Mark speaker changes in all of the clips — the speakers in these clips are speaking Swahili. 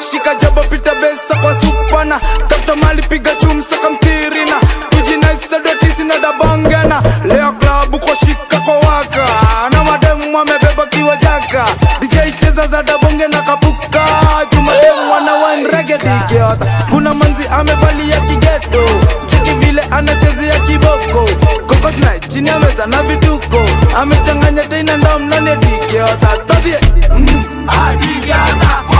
Speaker 1: shika jaba pita besa kwa supana tafuta mali piga chumsa kamtirina tujinaistadotisi na dabongena leo klabu kwa shika kwa waka na mademu wamebeba kiwa jaka dj cheza za dabonge na kapuka jumademu wana wanregedigiota kuna manzi amevalia kigeto cheki vile anachezea kiboko kokosna chini ya meza na vituko amechanganya tena ndomnane digiota todhie adigiota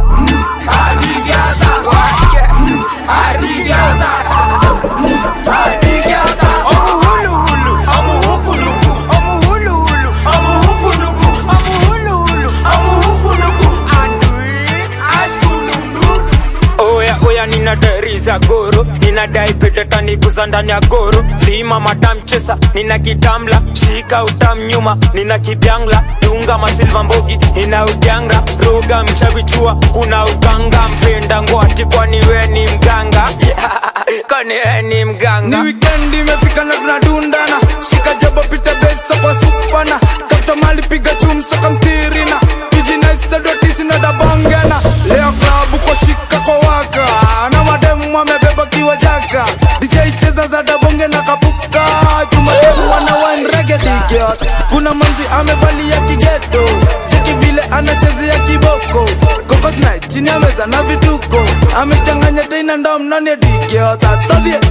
Speaker 2: oya oya nina dari za goro ninadai petetaniguza ndani ya goro lima madamchesa nina kitamla shika utam nyuma nina kibyangla dunga masilva mbogi ina udyanga roga mchavichua kuna uganga mpenda ngwati kwani we ni mganga kwani we ni
Speaker 1: ni
Speaker 2: mganga
Speaker 1: wikendi imefika na tunadundana shika jaba pita besa kwa supana tafuta mali piga chumsa kamtirina tujinaistadotisi na dabongena leo klabu kwa shika kwa waka na mademu wamebeba kiwa jaka dj cheza za dabonge na kapuka jumademu wana wanregedigiot kuna manzi amevalia kigeto cheki vile anachezea kiboko kokosna chini ya meza na vituko amechanganya tena ndomnane digiota todhie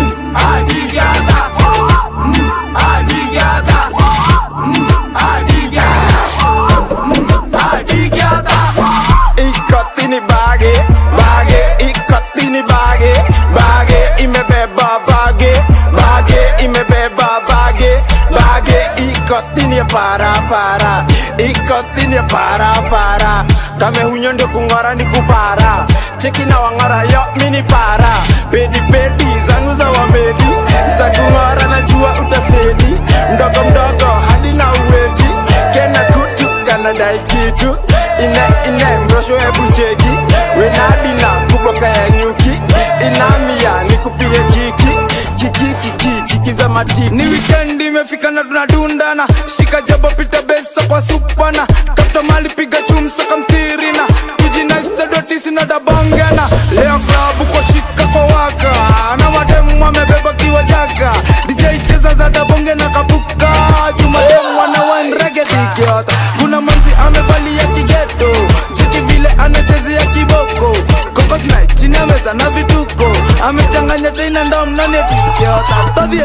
Speaker 2: ikotini bage bage ikotini bage bage imebeba bage bage imebeba bage bage ikotini para para ikotini para para kame hunyo ndio kung'ora ni kupara cheki na wang'ora yo mini para pedi pedi zangu za wamedi za kung'ora najua utasedi mdogo mdogo hadi na uweti kena kutu kanadai kitu ine ine mrosho hebu cheki wenadina kuboka ya nyuki inamia nikupige kiki kiki kiki kiki za matiki
Speaker 1: ni wikendi imefika na tunadundana shika jaba pita besa kwa supana tafuta mali piga chumsa kamtirina tujinaistadotisi na dabongena leo klabu kwa shika kwa waka na mademu wamebeba kiwa jaka dj cheza za dabonge na kapuka jumademu wana wanregedigiota kuna manzi amevalia kigeto cheki vile anachezea kiboko kokosna chini ya meza na vituko amechanganya tena ndomnane digiota todhie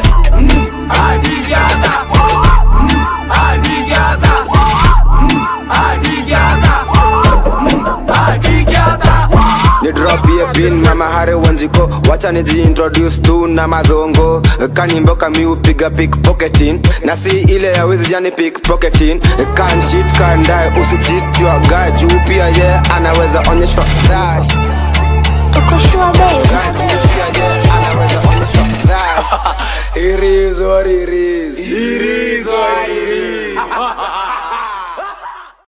Speaker 3: ni drop ye bin mama hare wanjiko wacha nijiintroduce tu na madhongo kanimbo kami upiga pickpocketing na si ile ya wizi jani pickpocketing kan cheat kan die usicheat your guy juu pia ye anaweza onyeshwa dhari
Speaker 4: Uko sure babe?
Speaker 3: Guy juu pia ye anaweza onyeshwa dhari
Speaker 1: It is what it is.